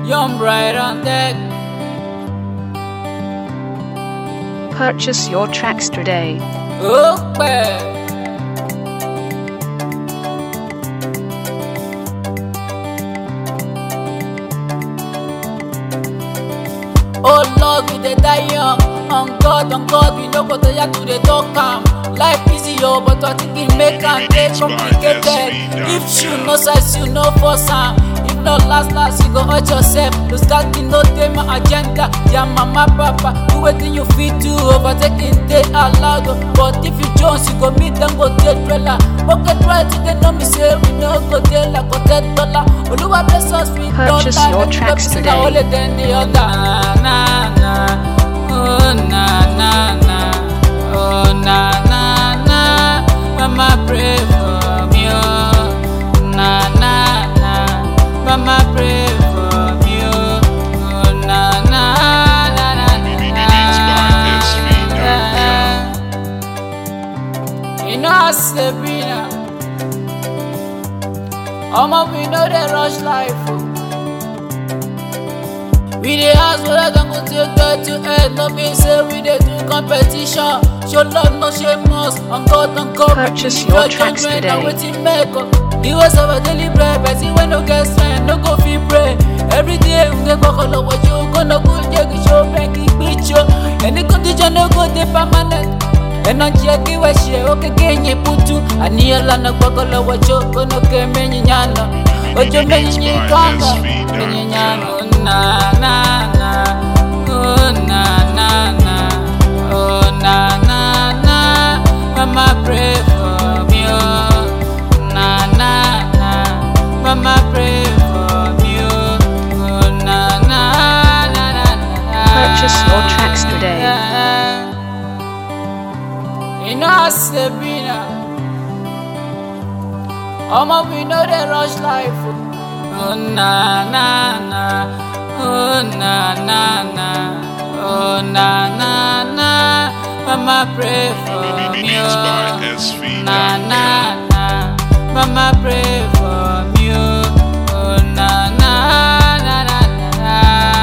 Young bright on deck. Purchase your tracks today. ó pẹ́. Oh Lord, we dey die young. On God, on God, we no go tire to dey talk am. Life easy o, but I think e make am dey complicated. If you no size, you no force am. If not last last, you go hurt yourself. Those guys no dey my agenda. Their mama, papa, do wetin you fit do. Overtaking dey allowed, o. but if you jones, you go meet them go dey dweller. Pocket right, they know me say we no go dey like hotel dollar. Oluwa bless us with Purchase dollar. your Make tracks we see today. na only then the other. Na na na, oh na na na, oh na na na. Mama pray for me, oh na na na. Mama pray for me, oh oh na na na na na. You know how Sabrina. Omo, we know they rush life. Oh. We dey ask whether dem go take get to head, no mean say we dey do competition. Show love, no shame us. On God, on God, we Purchase believe your tracks judgment na today. wetin make up. The ways of our daily bread, person wey no get strength, no go fit pray. Every day we dey gbọ́kọ̀ lọ́wọ́ ṣé o kọ́nà kó jẹ́ kí ṣó bẹ́ẹ̀ kí gbìjọ. Any condition no go dey permanent. Energy akiwa shie okeke nye putu Aniela na gbọ́kọ̀ lọ́wọ́ ṣó kọ́nà kẹ́ mẹ́yìn nyana. Ojo mẹ́yìn yín kanga. Mẹ́yìn nyana. Oh, na na na. Oh na na na. Oh na na na. Mama pray for me. Oh na na na. Mama pray for me. Oh oh, na na na na na. Purchase your tracks today. You know how Sabrina. Omo, we know they rush life. Oh Oh, na na na. Oh na na na. Oh na na na. Mama pray for me. Beats by Oh. SV. Na na na. Mama pray for me. Oh Oh, na na na na na.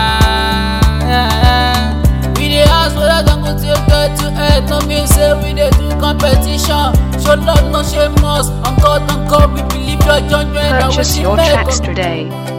na. We dey ask whether dem go take get to head, no mean say we dey do competition. Show love, no shame us. On God, on God, we believe your judgment. na Purchase wetin your make tracks us. today.